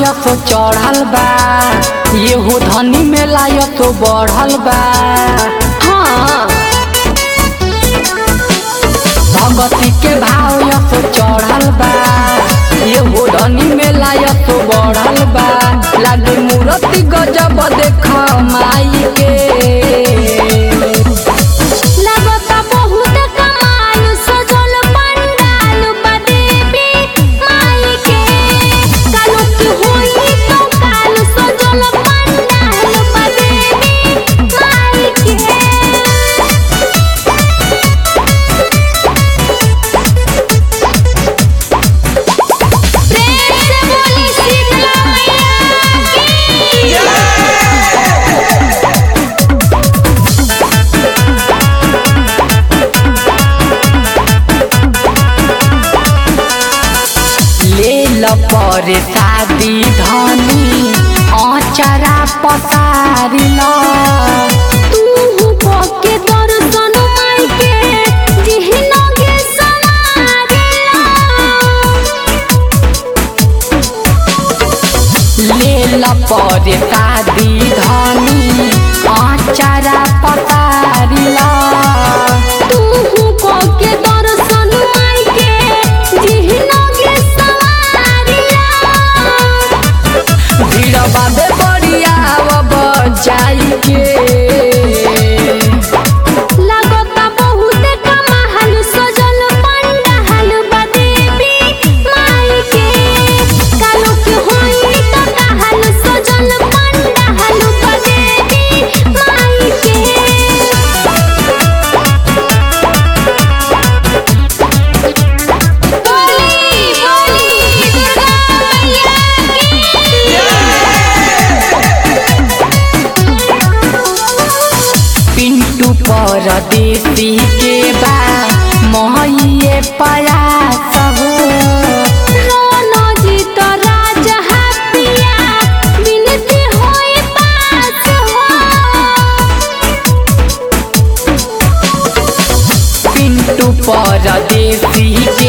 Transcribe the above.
तो चढ़ल बा येहू धनी में लाय तो बढ़ल बा हाँ भगती के भाव तो चढ़ल बा येहू धनी में लाय तो बढ़ल बा लागे मूर्ति गजब देख माई के लगता बहुत कमाल सजल पंडाल बा देवी माई के कालो की होई तो काल सजल पंडाल बा देवी माई के प्रेम से बोली शीतला मैया की ले ल पर शादी धनी अचरा पसारी ल तू पके दर्शन माई के जिहनो के समारेला ले ल पर शादी धनी अचरा पसारी ल तू पके दर्शन माई के जिहनो के समारेला भीड़ बाबे बढ़िया जाई के लागता बहुत कमाल सजल पंडाल बा देवी माई के कालो के होई तो कहल सजल पंडाल बा देवी माई के बोली बोली दुर्गा मैया पिंटू परदेसी के बा मोहिए पयास हो रोनो जी तो राजा हाथिया बिनती होई पास हो पिंटू परदेसी